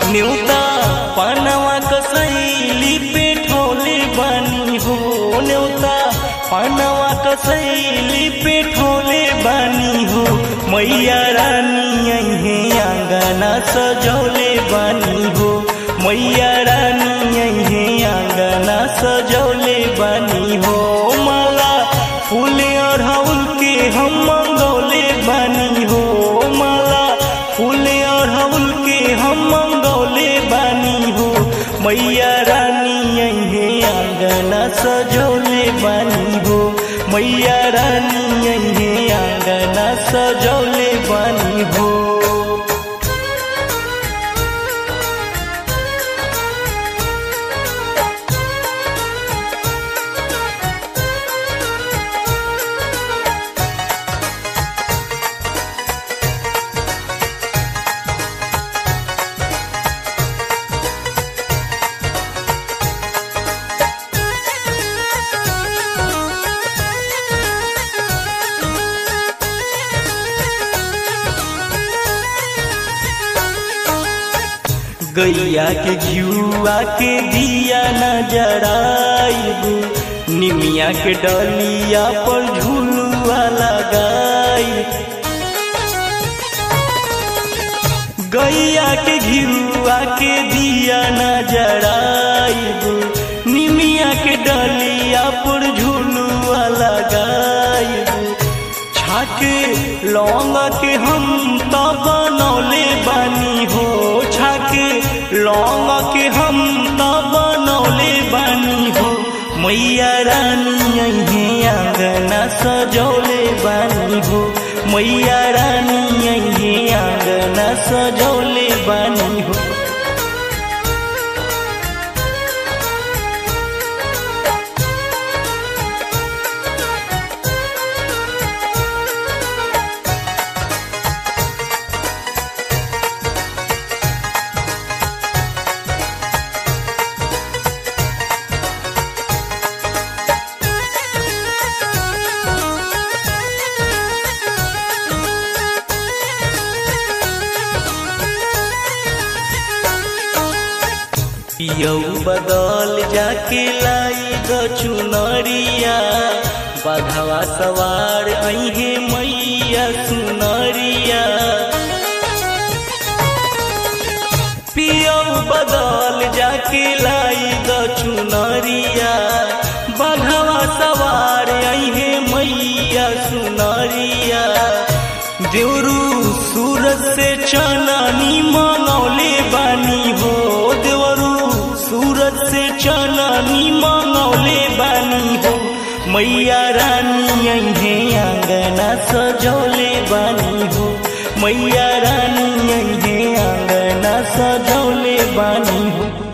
न्यूता पानवा कसैली पे ठोले बानी हो न्यूता पानवा कसैली पे ठोले बानी हो मैया रानी अहे आंगना सजौले बानी हो मैया रानी अहे आंगना सजौले बानी हो माला फूल अढ़ौल के हम मंगौले बानी हो माला फूल अढ़ौल के हम मंगौले बानी हो मैया रानी अहे आंगना सजौले बानी हो मैया रानी अहे आंगना सजौले बानी हो गैया के घियुआ के दिया न जराइबू निमिया के डलिया पर झुलुआ लगाई गैया के घियुआ के दिया न जराइबू निमिया के डलिया पर झुलुआ लगाइबू छाके लौंग के हम त बनौले बानी हो छाके लौंग के हम त बनौले बानी हो मैया रानी अहे आंगना सजौले बानी हो मैया रानी अहे आंगना सजौले बानी हो पियौ बदल जाके लाई ग चुनरिया बधवा सवार अहे मैया सुनरिया पियौ बदल जाके लाई ग चुनरिया बधवा सवार अहे मैया सुनरिया देवरू सूरज से चनानी मंगौले बानी हो देवरू सूरज से चनानी मंगौले बानी हो मैया रानी अहे आंगना सजौले बानी हो मैया रानी अहे आंगना सजौले बानी हो